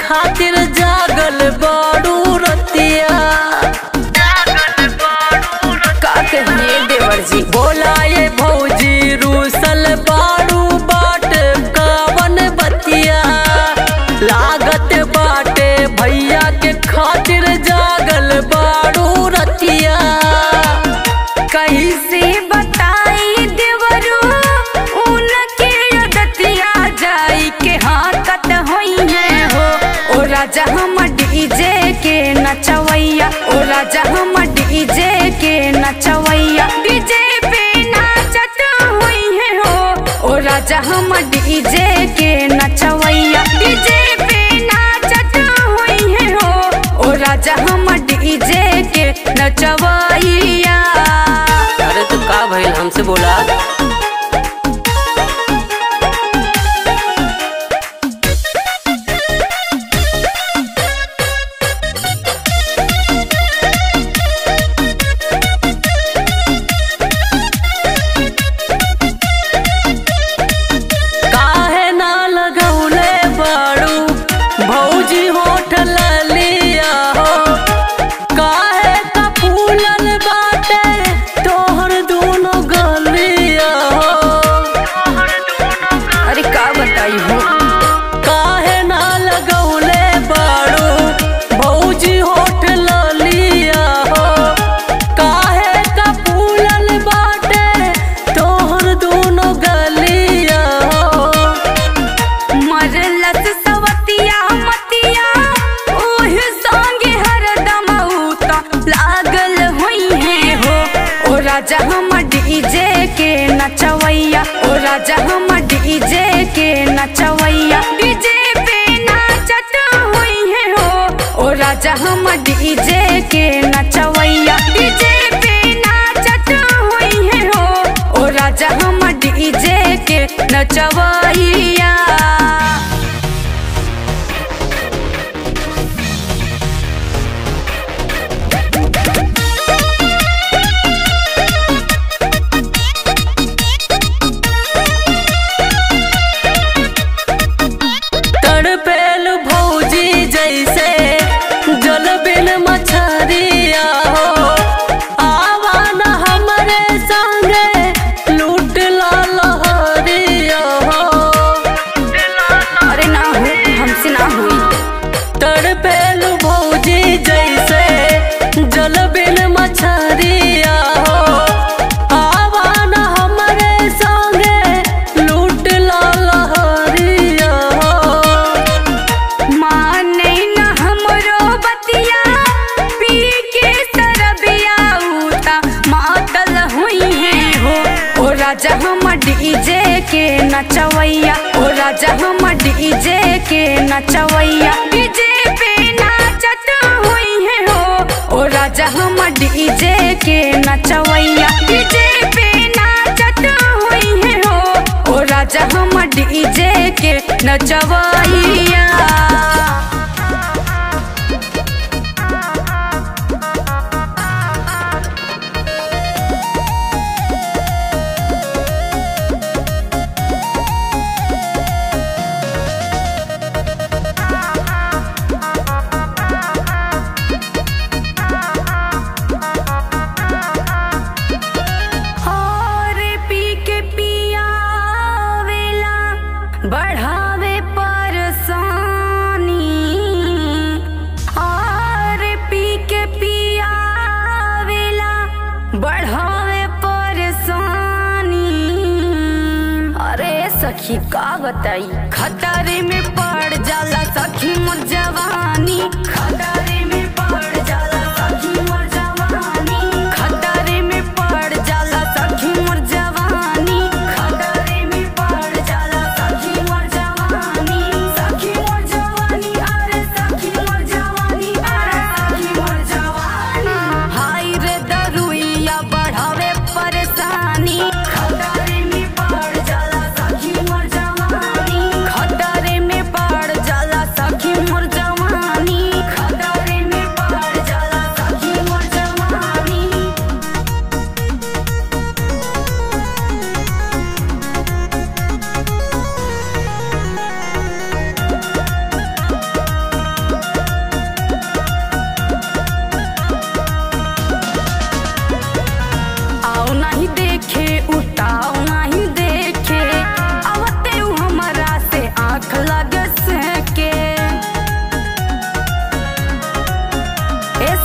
खातिर जागल बाड़ू रतिया का कहिए देवर जी बोला ये भौजी रूसल बाड़ू बाट कावन बतिया लागत बाटे भैया के खातिर जागल बाड़ू रतिया कहीं से बताई देवरू उनके अदतिया जाई के हाकत होई है हो ओ राजा हम डीजे के नचवैया ओ राजा हम डीजे के नचवैया डीजे पे नाचत होई है हो ओ राजा हम डीजे के नचवैया डीजे पे नाचत होई है हो ओ राजा हम डीजे के नचवैया अरे तो का भइल हमसे बोला काहे ना लगौले बाड़ू भौजी होठल लिया हो काहे का फूलल बाटे तोहर दोनों गलिया हो अरे का बताई हो काहे ना लगौले बाड़ू भौजी होठल लिया हो काहे का फूलल बाटे तोहर दोनों गलिया हो मरलस सवतिया मतिया ओह संगे हरदम उता लागल होई है हो ओ राजा हम डीजे के नचवैया ओ राजा हम डीजे के नचवैया डीजे पे नाचत होई है हो ओ राजा हम डीजे के नचवैया डीजे पे नाचत होई है हो ओ राजा हम डीजे के नचवैया तड़पेल भौजी जैसे जल बिन मछरिया हो आवान हमरे संगे लूट ला लहरिया हो अरे ना हो हमसे ना हुई तड़पेल भौजी जैसे जल बिन मछरिया हो आवान हमरे संगे लूट ला लहरिया हो माने न हमरो बतिया पी के सरबिया उता मातल हुई है हो ओ राजा हम डीजे के नचवैया ओ राजा हम डीजे के नचवैया डीजे पे नाचत हुई है हो ओ राजा हम डीजे के नचवैया डीजे पे नाचत हुई है हो ओ राजा हम डीजे के नचवैया और पी के पियावेला बढ़ावे परेशानी और पी के पियावेला बढ़ावे परेशानी अरे सखी का बताई खतरे में पड़ जाला सखी मोर जवानी खतरे में पड़ जाला सखी मोर जवानी खतरे में पड़ जाला सखी मोर जवानी खतरे में पड़ जाला सखी मोर जवानी सखी मोर जवानी अरे सखी मोर जवानी अरे सखी मोर जवानी हाय रे दरुइया बढ़ावे परेशानी खतरे में पड़ जाला सखी मोर जवानी खतरे में पड़ जाला सखी मोर जवानी खतरे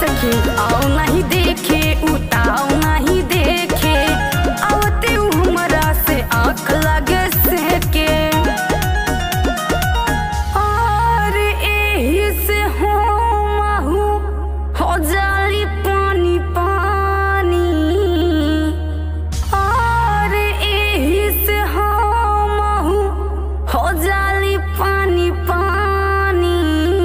सखी आओ नहीं देखे उताओ नहीं देखे आवते उ हमरा से आँख लगे से के और एही से हो महू हो जाली पानी पानी और एही से हो महू हो जाली पानी पानी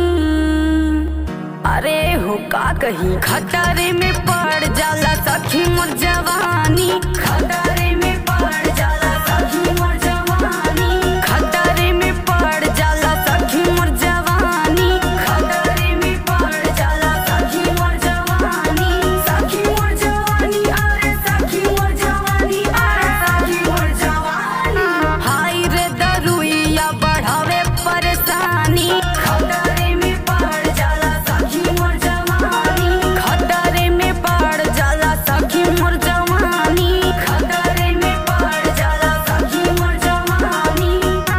अरे हो का कही खतरे में पड़ जाला सखी मोर जवानी खतरे में पड़ जाला सखी मोर जवानी खतरे में पड़ जाला सखी मोर जवानी खतरे में पड़ जाला सखी मोर जवानी सखी मोर जवानी अरे सखी मोर जवानी अरे सखी मोर जवानी हाय रे दरुइया बढ़ावे परेशानी खतरे में पड़ जाला सखी मोर जवानी खतरे में पड़ जाला सखी मोर जवानी खतरे में पड़ जाला सखी मोर जवानी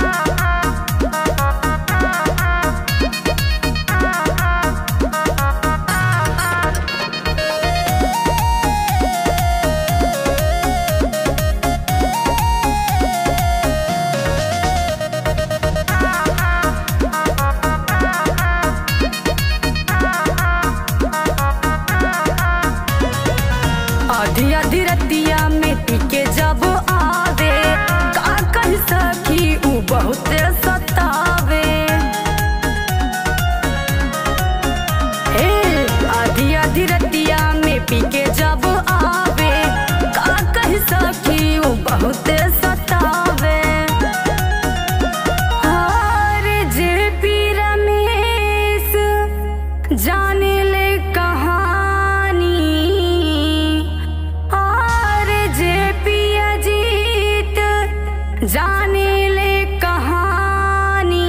आधी आधी रतिया में टिके जब आवे का कह सकी उ बहुत सतावे हे आधी आधी रतिया में पीके जब आवे का कह सकी उ बहुत सतावे हार जे पी रमेश जाने ले कहानी और जे पिया जीत जाने ले कहानी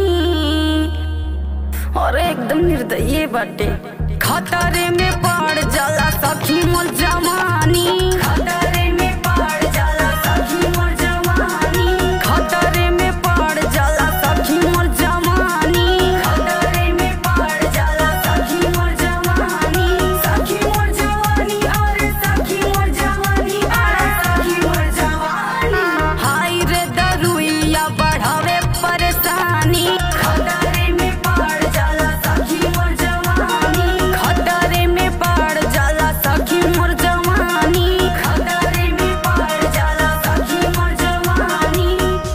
और एकदम निर्दयी बाटे खतरे में पड़ जाला सखी मोर जवानी खतरे में पड़ जाला सखी मोर जवानी खतरे में पड़ जाला सखी मोर जवानी खतरे में पड़ जाला सखी मोर जवानी सखी मोर जवानी अरे सखी मोर जवानी अरे सखी मोर जवानी हाय रे दरुइया बढ़ावे परेशानी खतरे में पड़ जाला सखी मोर जवानी खतरे में पड़ जाला सखी मोर जवानी खतरे में पड़ जाला सखी मोर जवानी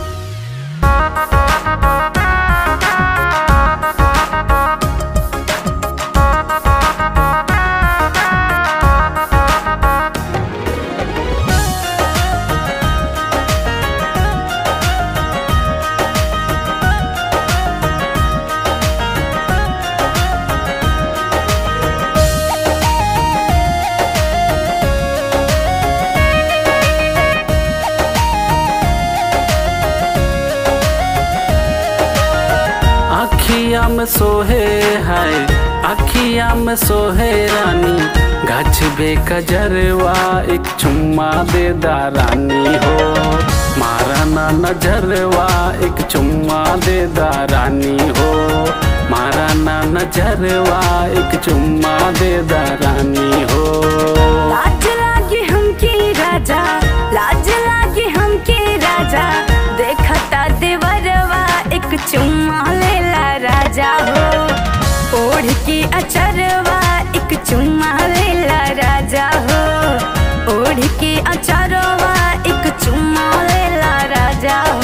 अखिया में सोहे है अखिया में सोहे रानी गाछ बे कजरवा एक चुम्मा दे दारानी हो मारा ना नजरवा एक चुम्मा दे दारानी हो मारा ना नजरवा एक चुम्मा दे दारानी हो लाज लागे हमके राजा लाज लागे हमके राजा देखता देवरवा एक चुम्मा लेला राजा हो ओढ़ के अचरवा एक चुम्मा लेला राजा हो ओढ़ के अचरवा एक चुम्मा लेला राजा हो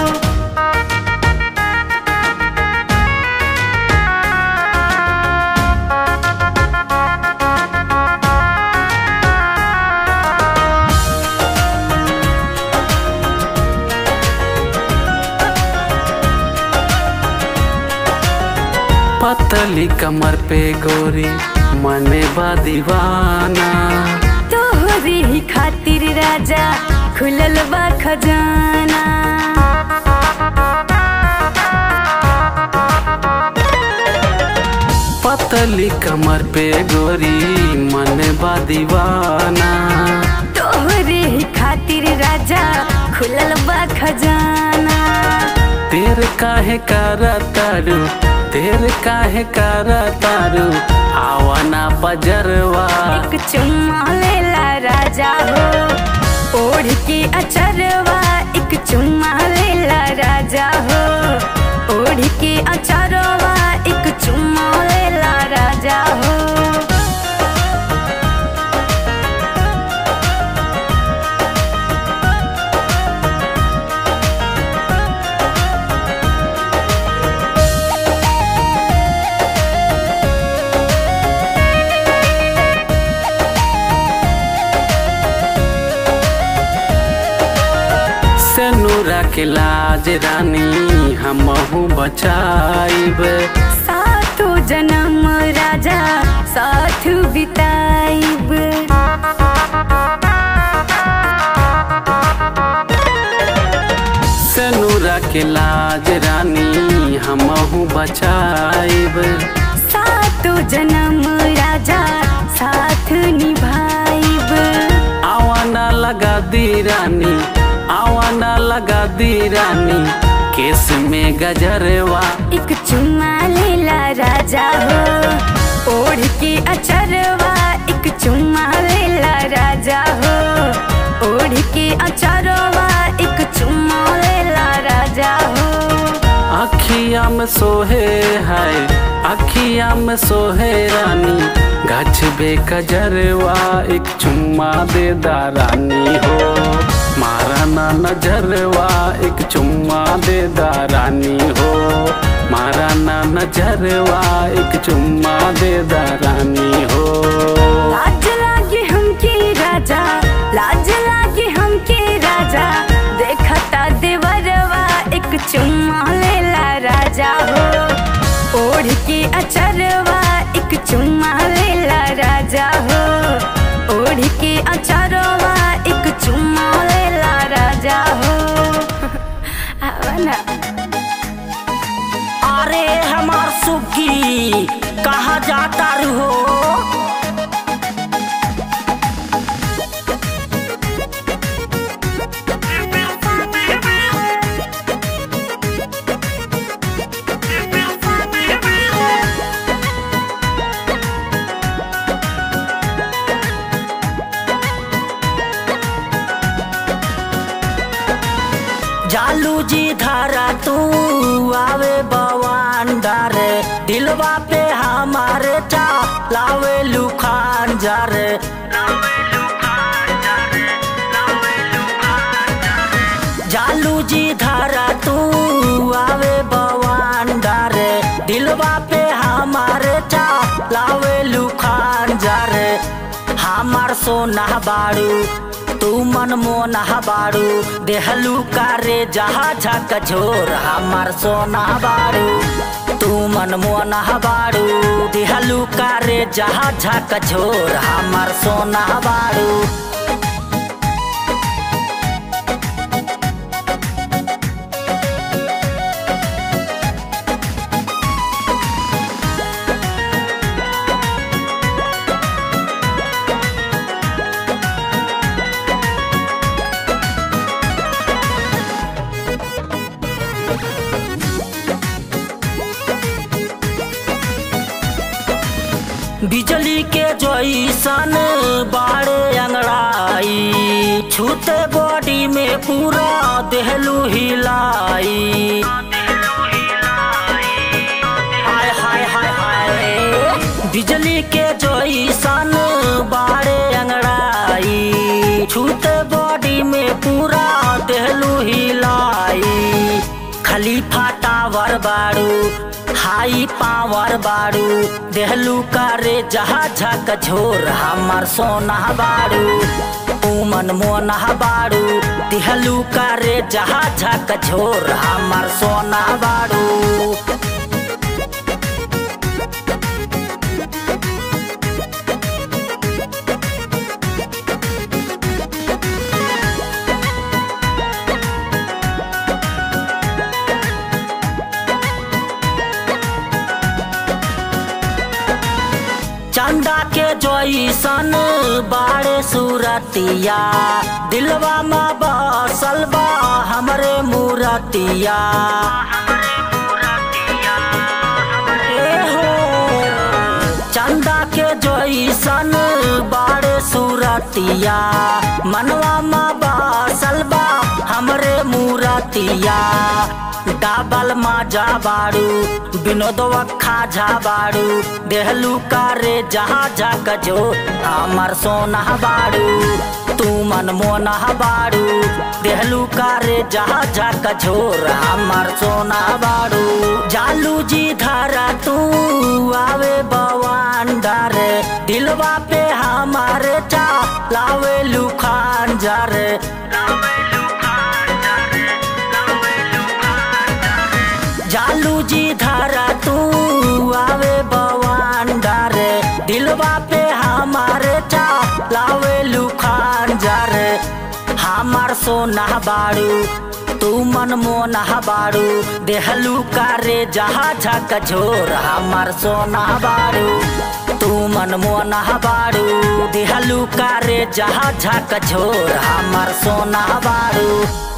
पतली कमर पे गोरी मने बा दीवाना तोहरे ही खातिर राजा खुलल बा खजाना पतली कमर पे गोरी मन बा दीवाना तोहरे ही खातिर राजा खुलल बा खजाना देर काहे करतारू देर काहे करतारू आवाना बजरवा एक चुम्मा लेला राजा हो ओढ़ के अचरवा एक चुम्मा लेला राजा हो ओढ़ के अचरवा एक चुम्मा लेला राजा हो से नूरा के लाज रानी हमहू बचाइब साथो जन्म राजा साथ बिताइब से नूरा के लाज रानी हमहू बचाइब सातो जन्म राजा साथ निभाइब आवाना लगा दी रानी आवाना लगा दी रानी केस में गजरवा एक चुम्मा लेला राजा हो ओढ़ के अचरवा एक चुम्मा लेला राजा हो ओढ़ के अचरवा एक चुम्मा लेला राजा हो अखिया में सोहे है अखिया में सोहे रानी गछ बे कजरवा एक चुम्मा दे दा रानी हो मारा ना नजरवा एक चुम्मा दे दा रानी हो मारा ना नजरवा एक चुम्मा दे दा रानी हो लाज लागे हमके राजा लाज लागे हमके राजा देखता देवरवा एक चुम्मा लेला राजा हो ओढ़ के अचरवा एक चुम्मा लेला राजा हो ओढ़ के अचरवा एक चुम्मा लेला राजा हो आवा ना अरे हमार सुगी कहाँ जाता हो जालू जी धारा तू आवे बवान डारे दिलवा पे हमारे चा लावे लुखान जारे जालू जी धारा तू आवे बवान डारे दिलवा पे हमारे चा लावे लुखान जारे हमार सोना बाड़ू तू मन मोना बाड़ू देहलू कारे जहा झक झोर हमार सोना बाड़ू तू मन मोना बाड़ू देहलू कारे जहा झक झोर हमार सोना बाड़ू बिजली के जैसन बाड़े अंगड़ाई छूते बॉडी में पूरा देहलू हिलाई हाय हाय हाय हाय बिजली के जैसन बाड़े अंगड़ाई छूते बॉडी में पूरा देहलू हिलाई खलीफा टावर बाड़ू हाई पावर बाड़ू देहलू कारे जहा झक झोर हमार सोना बाड़ू उमन मोना बाड़ू देहलू कारे जहा झक झोर हमार सोना बाड़ू चंदा के जैसन बाड़े सूरतिया दिलवा में बसल बा हमरे मूरतिया ए हो चंदा के जैसन बाड़े सूरतिया मनवा मा बासल बा हमरे मूरतिया डाबल माजा बाड़ू विनोदवा खाजा बाड़ू देहलू कारे जहाँ जाक जो हमर सोना बाड़ू तू मन मोना बाड़ू देहलू कारे जहाँ जाक झोर हमर सोना बाड़ू जालू जी धारा तू आवे बवान डारे दिलवा पे हमारे चा लावे लुखान जारे जालू जी धारा तू आवे बवान डारे दिलवा पे हमारे चा लावे लुखान जारे हमार सोना बाड़ू तू मन मोना बाड़ू देहलू कारे जहा झक झोर हमार सोना बाड़ू तू मन मोना बाड़ू देहलू कारे जहा झक झोर हमार सोना बाड़ू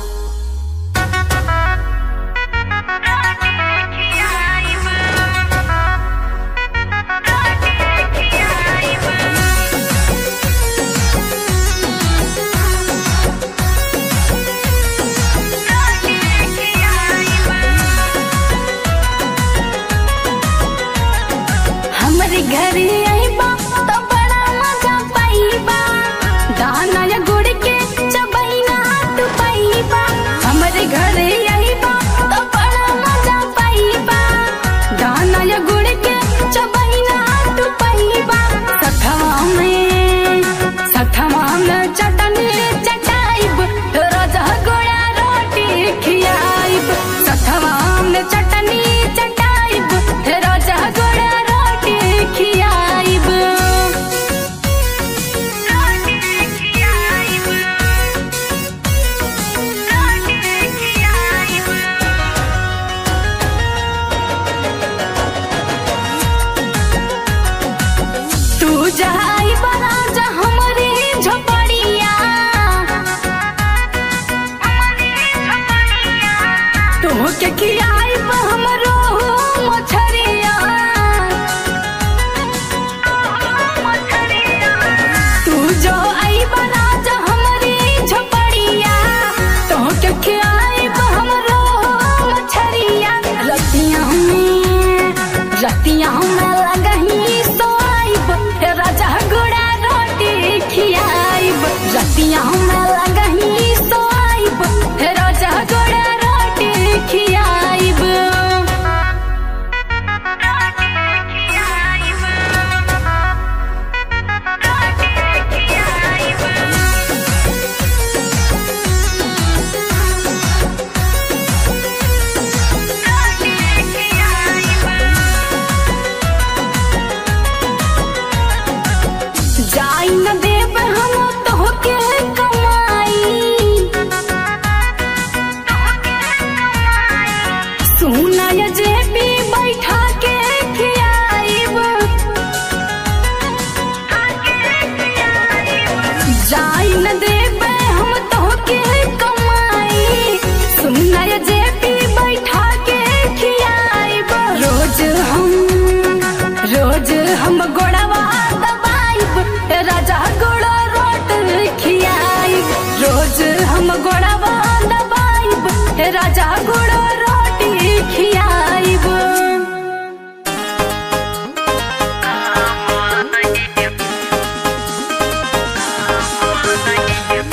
हमरे घरे आइबा तो बड़ा मजा पाइबा दाना या गुड़ के चबैना तू पाइबा हमरे घरे आइबा तो बड़ा मजा पाइबा दाना या गुड़ के चबैना तू पाइबा सथवा में सथवा में चटनी चटाइब रोजा गोड़ा रोटी खियाइब सथवा में चटनी चटाइब रोजा गोड़ा रोटी खियाइब तू जाई बना जा हमरी झोपड़िया तू के खियाई हमरो मछरिया तू जो आई बना जा हमरी झोपड़िया तू के खियाई हमरो मछरिया रतिया में रतिया में लगही सोआइब हे राजा गुड़ा रोटी खियाइब रतिया में लगही सोआइब हे राजा गुड़ा रोटी खियाइब जाई न देब हम तोहके कमाई सुना ये जेबी बैठा के खियाइब जाई न देब हम तोहके कमाई सुना ये जेबी बैठा के खियाइब रोज हम रोज हम गोड़वा दबाइब राजा गोड़ा रोट खियाइब रोज हम गोड़वा दबाइब राजा गोड़ा रोटी खियाइब Thank you.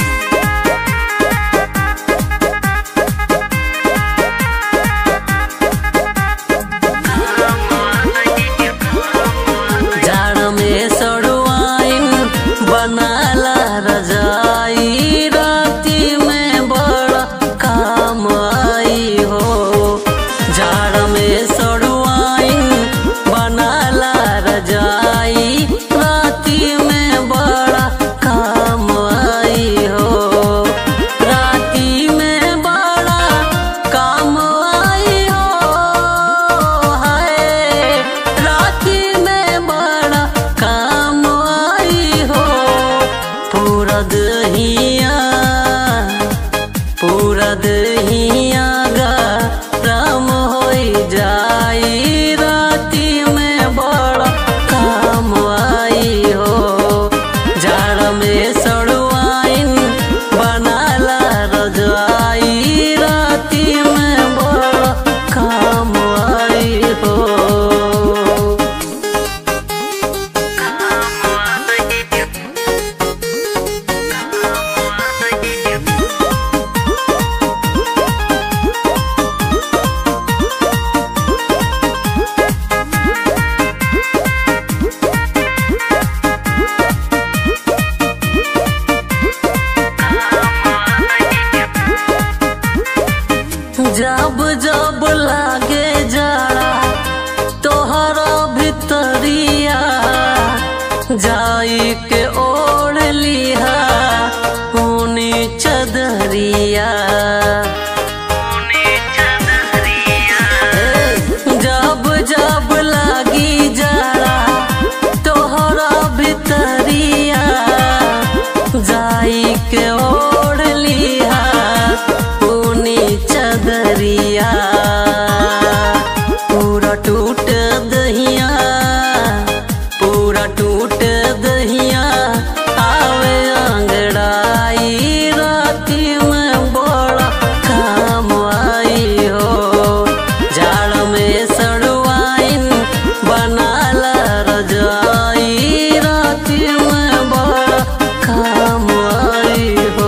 जाई के ओढ़ लिहा ऊनी चदरिया जब जब लागी जाड़ा तोहरा भितरिया जाई के ओढ़ लिहा ऊनी चदरिया पूरा टूट दहिया पूरा टूट दहिया आवे अंगड़ाई राती में बड़ा काम आई हो जाड़ में सड़वाइन बनाला रजाई राती में बड़ा काम आई हो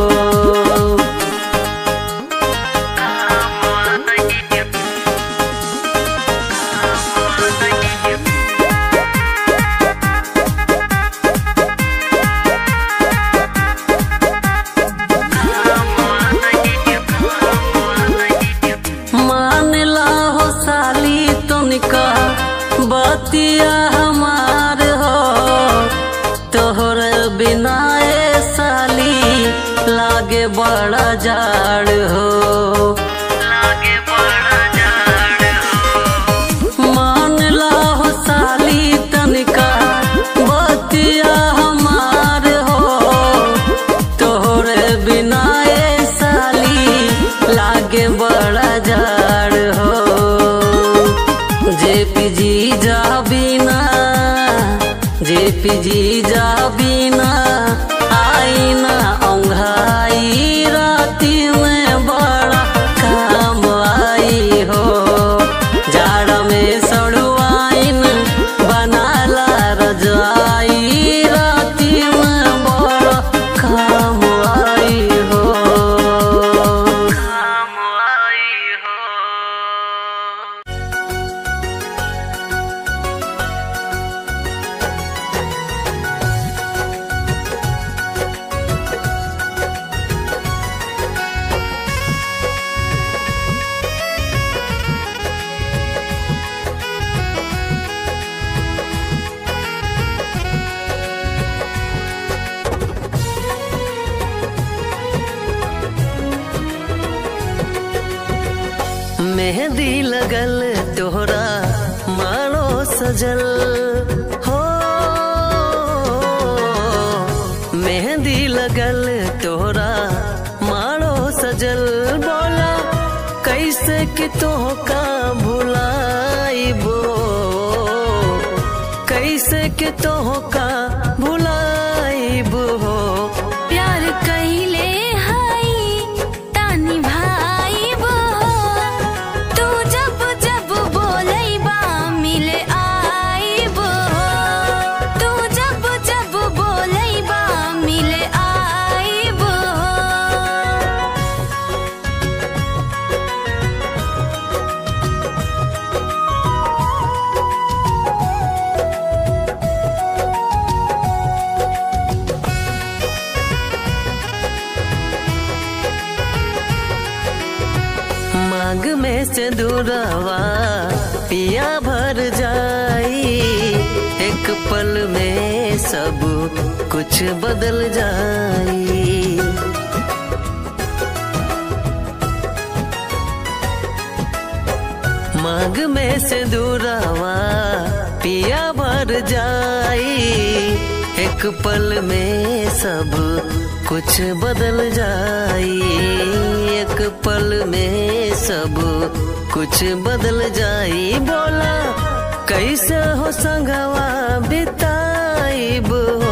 मान ला हो साली तुनिका बतिया हमार हो तोहर बिना ए साली लागे बड़ा जाड़ हो मान ला हो साली तनिका बतिया हमार हो तोहरे बिना ए साली लागे बड़ा जाड़ हो जे पी जा बिना जे पी जा बिना आईना औंघाई राती में बड़ा काम आई हो जाड़ में सड़ुआइन बनाला रजाई राती में बड़ा काम आई हो काम आई हो मेहंदी लगल तोहरा मानो सजल हो मेहंदी लगल तोहरा मानो सजल बोला कैसे कि तोहका भुलाइबो कैसे कि तोहका भुलाइबो प्यार कइले हई तानी भाई बो तू जब जब बोलैबा मिले आइबो तू जब जब बोलैबा मिले आइबो मांग में से दूरवा पिया भर जाई एक पल में सब कुछ बदल जाई मांग में से दूरवा पिया भर जाई एक पल में सब कुछ बदल जाई एक पल में सब कुछ बदल जाई बोला कैसे हो संगवा बिताइब हो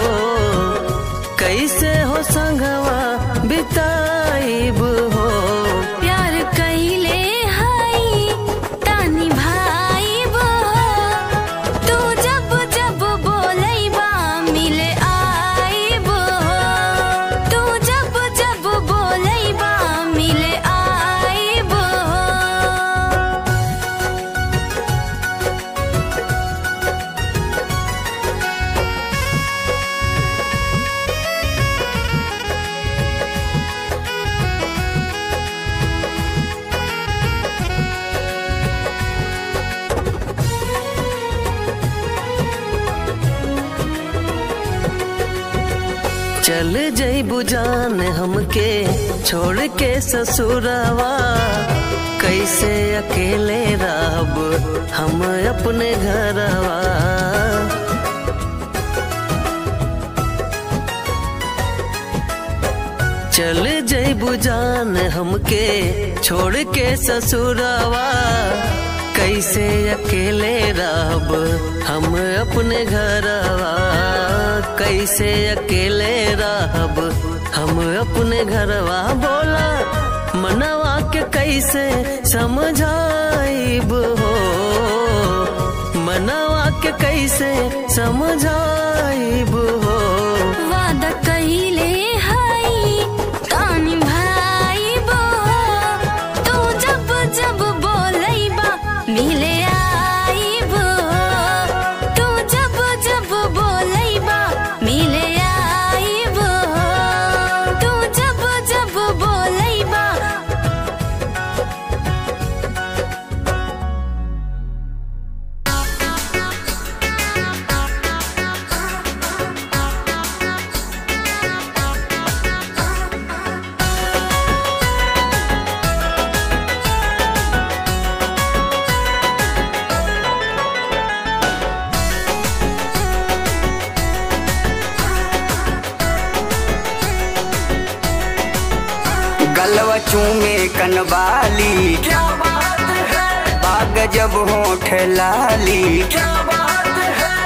कैसे हो संगवा बिताइब हो प्यार कइले हई तानी भाई बो तू जब जब बोलैबा मिले आइबो तू जब जब बोलैबा मिले आइबो हाँ चल जईबू जान हमके छोड़ के ससुरवा कैसे अकेले रहब हम अपने घरवा चल जईबू जान हमके छोड़ के ससुरवा कैसे अकेले रहब हम अपने घरवा कैसे अकेले रहब हम अपने घरवा बोला मनवा के कैसे समझाइब हो मनवा के कैसे समझाइब हो वादा कहिले हई तानी भाई बो तू जब जब बोलैबा मिले आईबो तू जब जब बोलैबा मिले आईबो तू जब जब बोलैबा गलवा चूमे कनवाली क्या बात है बाग जब होठ लाली क्या बात है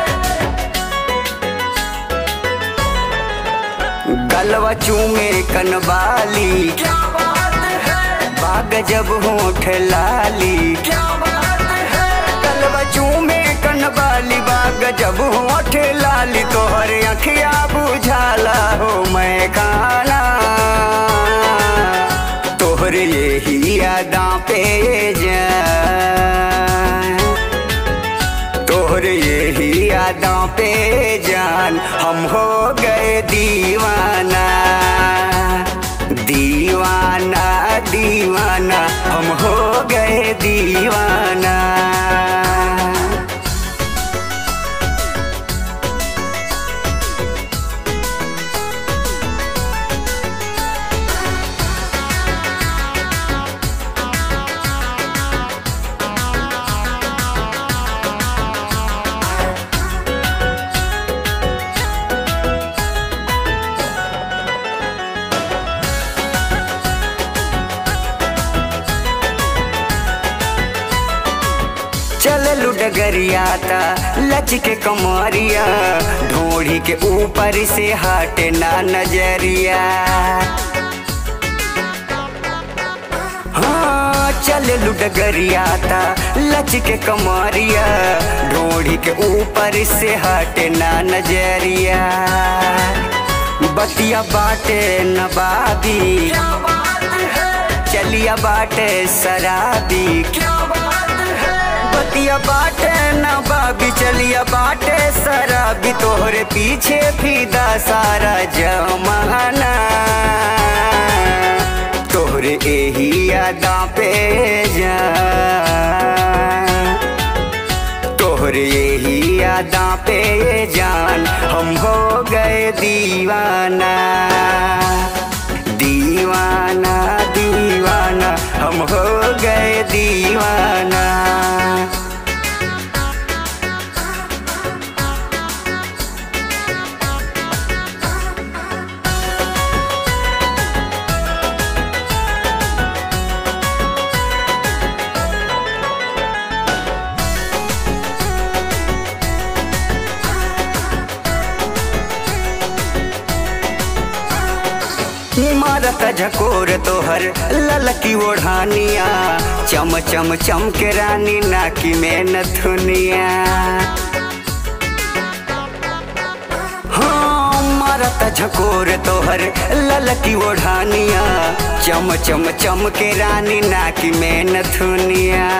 गलवा चूमे कनवाली क्या बात है बाग जब होठ लाली क्या बात है गलवा चूमे कनवाली बाग जब होठ लाली तोहर अखिया बुझाला हो मैं खाना तोहर यही यादा पे जान तोहर यही यादा पे जान हम हो गए दीवाना दीवाना दीवाना हम हो गए दीवाना चल लुडगरिया ता लच के कमरिया ढोड़ी के ऊपर से हटे ना नजरिया हाँ चल लुडगरिया ता लच के कमरिया ढोड़ी के ऊपर से हटे ना नजरिया बतिया बाटे नबाबी चलिया बाटे शराबी क्या बात है बतिया बाटे नबाबी चलिया बाटे शराबी तोहरे पीछे फीदा सारा जमाना तोहरे यही यादा पे जा तोहरे यही यादा पे जान हम हो गए दीवाना दीवाना दीवाना हम हो गए दीवाना मारत झकोर तोहर ललकी ओढ़ानिया चम चम चम के रानी नाकी में नथुनिया हाँ मारत झकोर तोहर ललकी ओढ़ानिया चम चम चम के रानी नाकी में नथुनिया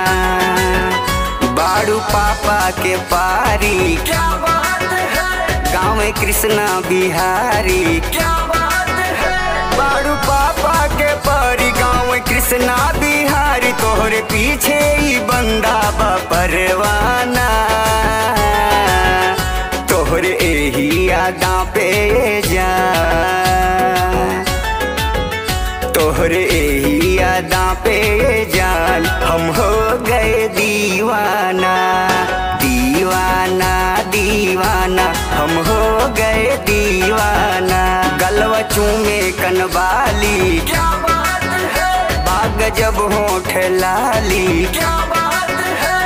बाड़ू पापा के पारी क्या बात है गाँव कृष्णा बिहारी क्या बात है बाड़ू पापा के पारी गाँव कृष्णा बिहारी तोहरे पीछे ही बंदा बा परवाना तोहरे यही यादा पे जा तोहरे यही यादा पे जान हम हो गए दीवाना दीवाना दीवाना हम हो गए दीवाना गलवा चूमे कनवाली क्या बात है बाग जब होठ लाली क्या बात है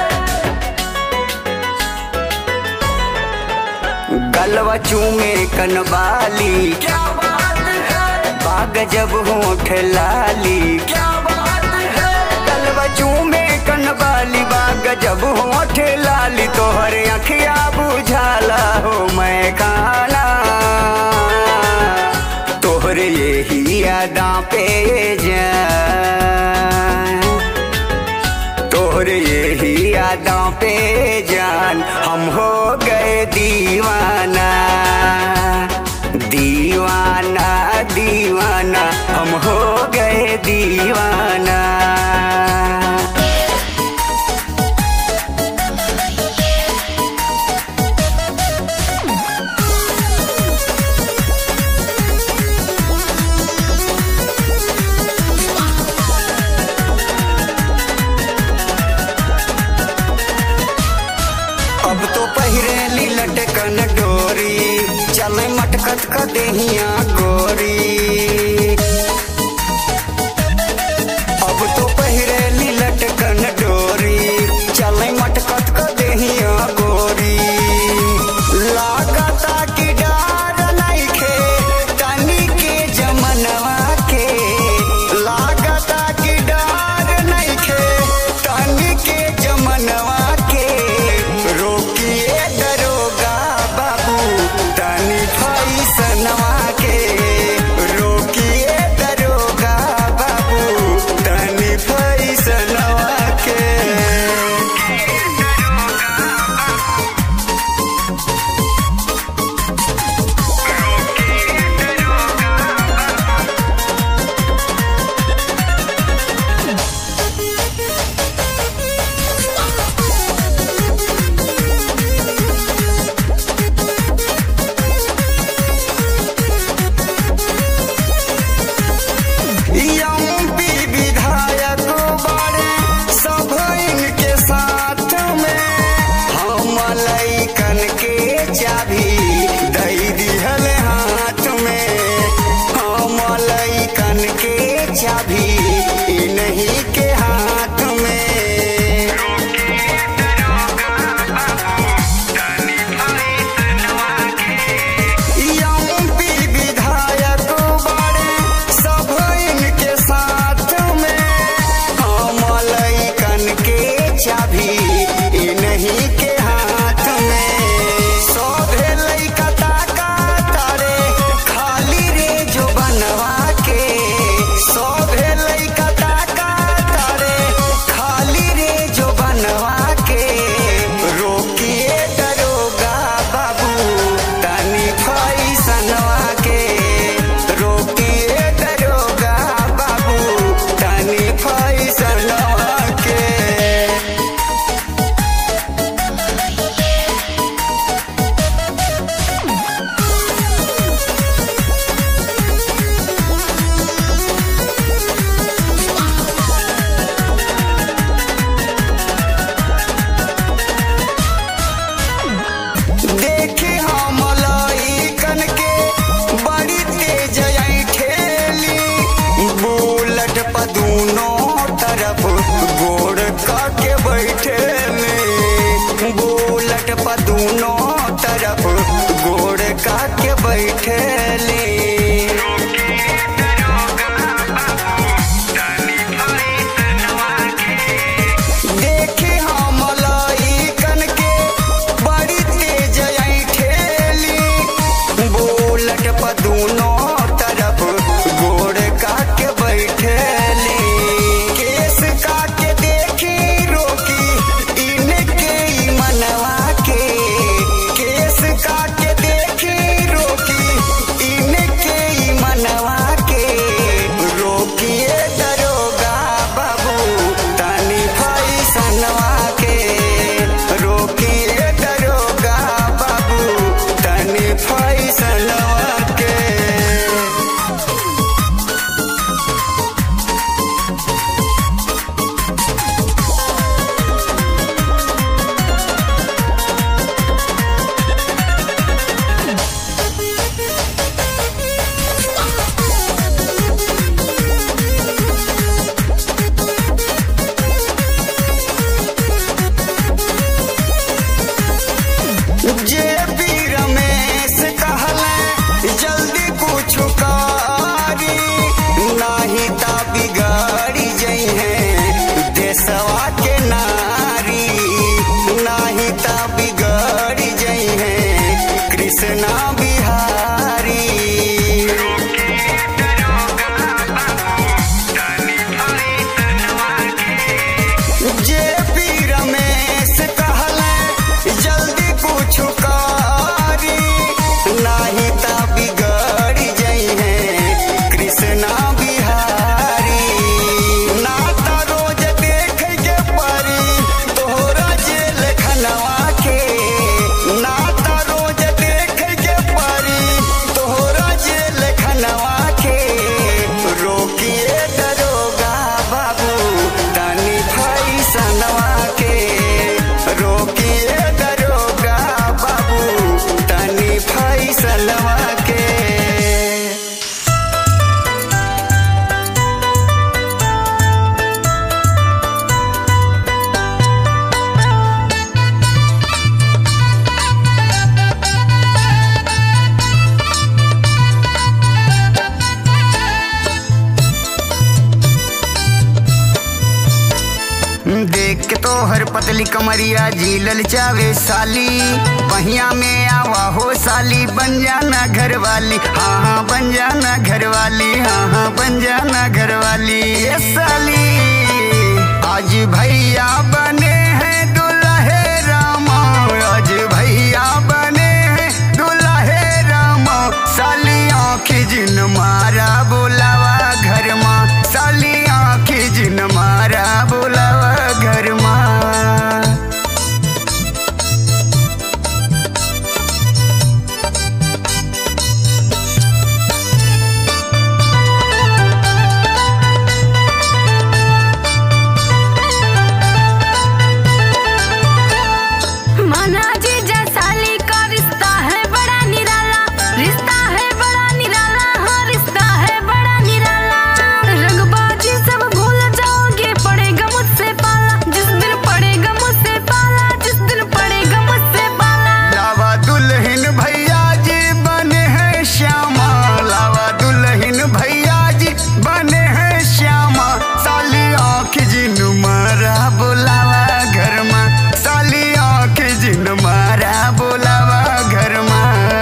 गलवा चूमे कनवाली क्या बात है बाग जब होठ लाली क्या बात है गलवा चूमे कनवाली बाग जब होठ लाली तोहर अखिया बुझाला हो मैं खाना तोहर यही यादा पे जा तोहर यही यादों पे जान हम हो गए दीवाना दीवाना दीवाना हम हो गए दीवाना अब तो पहिरेली लटकन डोरी चले मटकत क देहिया गोरी अब तो पहिरेली लटकन डोरी चले मटकत क देहिया गोरी लागता कि डार नइखे तनी के जमनवा के लागता कि डार नइखे तनी के जमनवा के रोकिए दरोगा बाबू तनी फैसनवा के रोकिए दरोगा बाबू तनी फैसनवा के एमपी विधायक बड़े सब इनके साथ में हम लैकन के चाबी दई दिहल हाथ में हम लैकन के चाबी इन्हीं के हाथ में एमपी विधायक बड़े सब इनके साथ में हम लैकन के चाबी इन्हीं के हाथ में सोभे लैका ताका तारे खाली रे जो बनवा के सोभे लैका ताका तारे खाली रे जो बनवा के रोकिए दरोगा बाबू तनी फैसनवा के रोकिए दरोगा बाबू तनी फैसनवा के देखी हम लइकन के बड़ी तेज आई ठेली बुलट पर दूनों तरफ गोड़ के बैठेली बुलट पर दूनों तरफ गोड़ के बैठेली देखी हम लइकन के बड़ी तेज आई ठेली बुलट पर दूनों तरफ गोड़ काट बैठेली केस काट देखी रोकी इनके ई मनवा के केस काट देखी रोकी कृष्णा बिहारी जे पी रमेश कहले जल्दी कुछ कारी नाही ता बिगड़ जई है कृष्णा बिहारी ना ता रोज देख के परी तोहरा जेल खनवा के ना ता रोज देख के परी तोहरा जेल खनवा के रोकिए दरोगा बाबू तनी फैसनवा के रोकिए दरोगा बाबू तनी फैसनवा के देख के तो हर पतली कमरिया झीलल चावे साली पहिया में आवा हो साली बन जाना घर वाली हाँ हाँ बन जाना घर वाली हाँ हाँ बन जाना घर वाली ये साली आज भैया बने हैं दुल्हे रामा आज भैया बने हैं दुल्हे रामा साली आँखी जिन मारा बोलावा घर माँ साली आँखी जिन मारा बोलावा घर माँ माना जीजा साली का रिश्ता है बड़ा निराला रिश्ता है बड़ा निराला हाँ रिश्ता है बड़ा निराला रंगबाजी सब भूल जाओगे पड़ेगा मुझसे पाला जिस दिन पड़ेगा मुझसे पाला जिस दिन पड़ेगा मुझसे पाला लावा दुल्हन भैया जी बने हैं श्यामा लावा दुल्हन भैया जी बने हैं श्यामा साली आँख जिन मारा बोलावा घर माँ साली आँख जिन मारा बोलावा घर माँ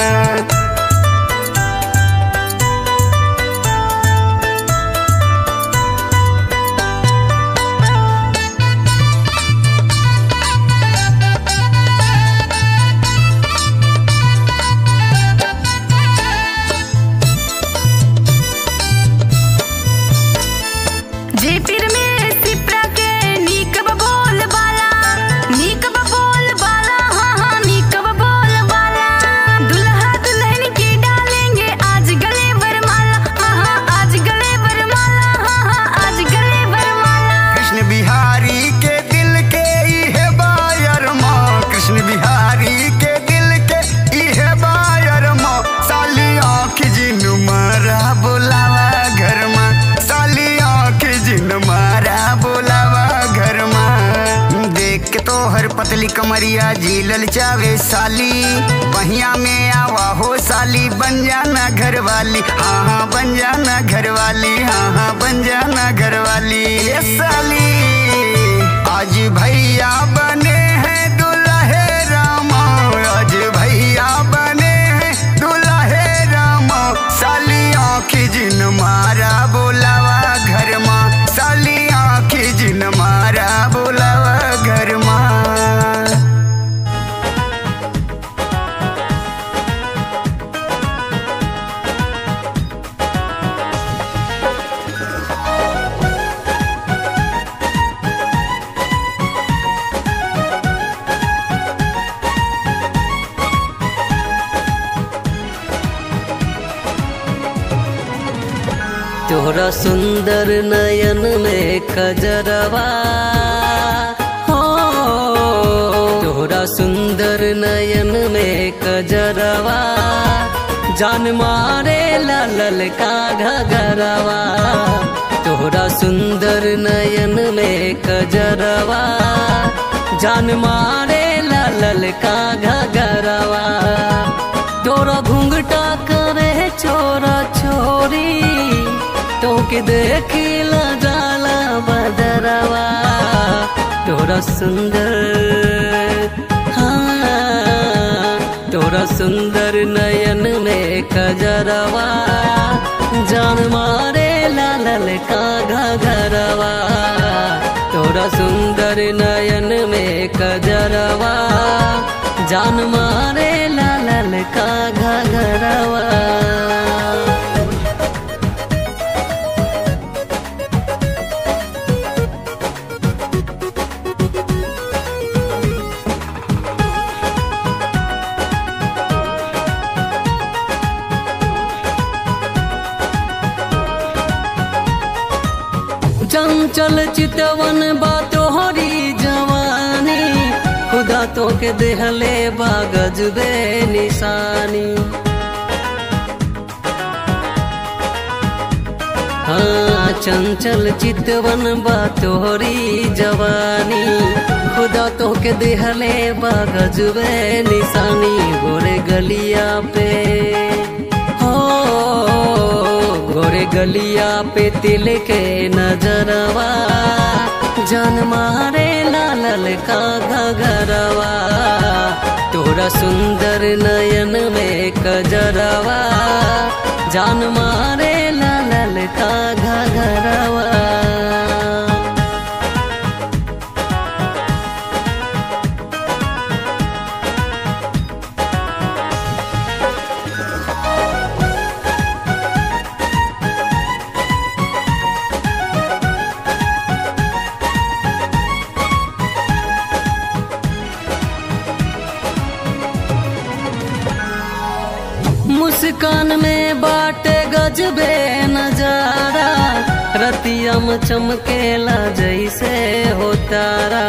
जे पीर में सिपरा के नीक बोल बाला नीक बोल बाला हाँ हाँ नीक बोल बाला दुल्हा दुल्हन की डालेंगे आज गले वरमाला हाँ हाँ आज गले वरमाला हाँ हाँ आज गले वरमाला कृष्ण बिहारी के दिल के इहे बायर माँ कृष्ण बिहारी के दिल के इहे बायर माँ साली आँख जिन मारा बोलावा घर माँ साली आँख जिन मारा बोलावा घर माँ देख के तो हर पतली कमरिया झीलल चावे साली पहिया में आवा हो साली बन जाना घर वाली हाँ हाँ बन जाना घर वाली हाँ हाँ बन जाना घर वाली ये साली आज भैया बने हैं दुल्हे रामा आज भैया बने हैं दुल्हे रामा साली आँखी जिन मारा बोलावा घर माँ साली आँखी जिन मारा बोलावा घर माँ तोहरा सुंदर नयन में कजरवा हो तोहरा सुंदर नयन में कजरवा जान मारे लल का घगरवा तोहरा सुंदर नयन में कजरवा जान मारे लल का घगरवा तोरा घुंघटा करे छोरा छोरी तोके देखी ला जाला बदरवा तोरा सुंदर हाँ तोरा तोरा सुंदर नयन में कजरवा जान मारे लाल का घरवा तोरा सुंदर नयन में कजरवा जान मारे लाल का घरवा चंचल चितवन बा तोहरी जवानी खुदा तो के देहले बा गजबे निशानी हाँ चंचल चितवन बा तोहरी जवानी खुदा तो के देहले बा गजबे निशानी गोरे गलिया पे हो गोरे गलिया पे तिल के नजरवा जान मारे लाल का घरवा तोरा सुंदर नयन में कजरवा जान मारे लाल का घरवा मुस्कान में बाटे गजबे नजारा रतियम चमकेला जैसे हो तारा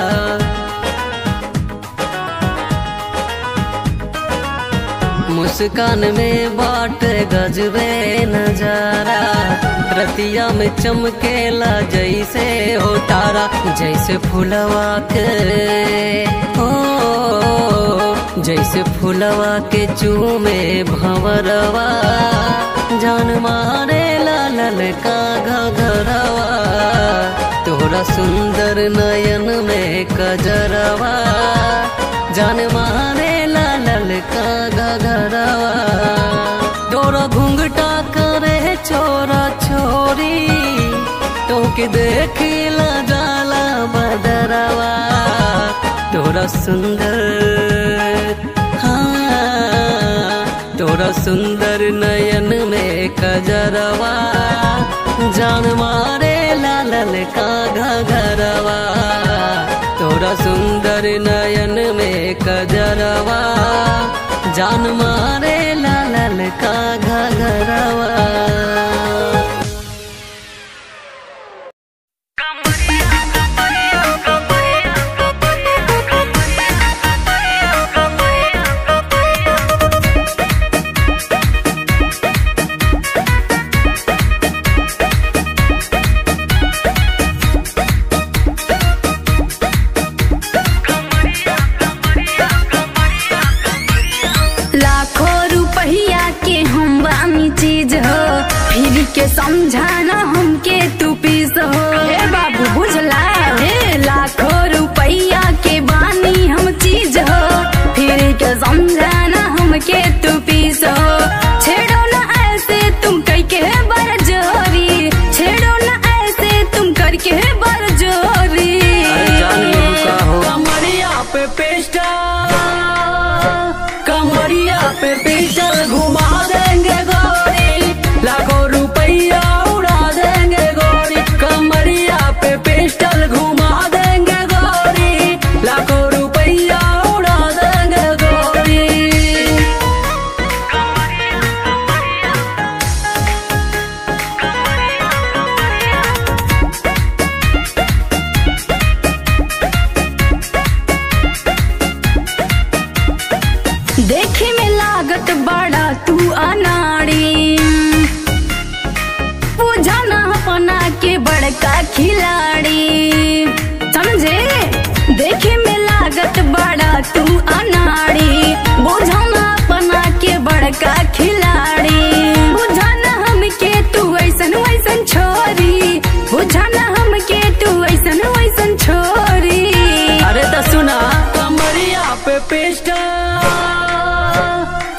मुस्कान में बाटे गजबे नजारा रतिया में चमकेला जैसे हो तारा जैसे फुलवा के हो जैसे फुलवा के चूमे भंवरवा जान मारे लाल का घरवा तोरा सुंदर नयन में कजरवा जान मारे लाल का घरवा तोरा घुंघटा करे छोरा छोरी तोके देखिला जाला बदरवा तोरा सुंदर हाँ तोरा सुंदर नयन में कजरवा जान मारे लाल का घरवा तोरा सुंदर नयन में कजरवा जान मारे लाल का घरवा लाखों रुपया के हम बामी चीज हो फिर के समझाना हमके तू पीस हो हे बाबू बुझला हे लाखों रुपया के बानी हम चीज हो फिर के समझाना हमके तू पीस हो छेड़ो ना ऐसे तुम कई के बर जोरी छेड़ो ना ऐसे तुम करके बर जोरी अरे जान लेबू का हो कमरिया पे पेस्टल कमरिया पे पेस्टल घुमा देंगे गोरी लाखों रुपया उड़ा देंगे गोरी कमरिया पे पेस्टल घुमा देंगे गोरी लाखों रुपया उड़ा देंगे गोरी देखे में लागत बड़ा तू अनाड़ी पूछना अपना के बड़का खिलाड़ी समझे देखे में लागत बड़ा तू अनाड़ी बुझना अपना के बड़का खिलाड़ी बुझना हमके तू ऐसन वैसन छोरी बुझना हमके तू ऐसन वैसन छोरी अरे तो सुना कमरिया पे पेस्टल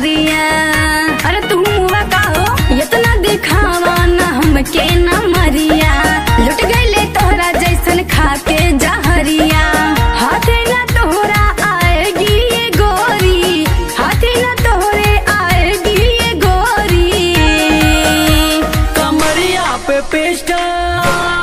कमरिया अरे तू मुआ का हो इतना दिखावा ना हमके ना मरिया लुट गईले तोहरा जैसन खाके जहरिया हाथे ना तोहरा आएगी ये गोरी हाथे ना तोहरे आएगी ये गोरी कमरिया पे पेस्टा